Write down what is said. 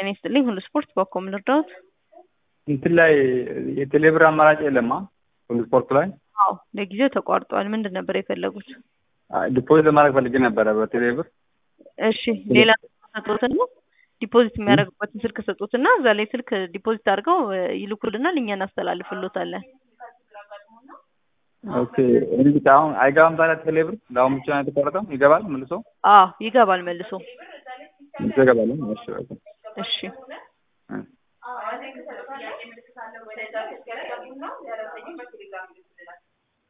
ጤና ይስጥልኝ። ሁሉ ስፖርት በኮም ልርዳዎት? እንትን ላይ የቴሌብር አማራጭ የለማ ሁሉ ስፖርት ላይ አዎ ለጊዜው ተቋርጧል። ምንድን ነበር የፈለጉት? ዲፖዚት ለማድረግ ፈልጌ ነበረ በቴሌብር። እሺ ሌላ ሰጡትና ዲፖዚት የሚያደርጉበትን ስልክ ሰጡትና እዛ ላይ ስልክ ዲፖዚት አድርገው ይልኩልናል፣ እኛ እናስተላልፍሎታለን። ኦኬ እንግዲህ አሁን አይገባም ታዲያ ቴሌብር ለአሁን ብቻ ነው የተቆረጠው? ይገባል መልሶ? አዎ ይገባል መልሶ። ይገባል። እሺ በቃ እሺ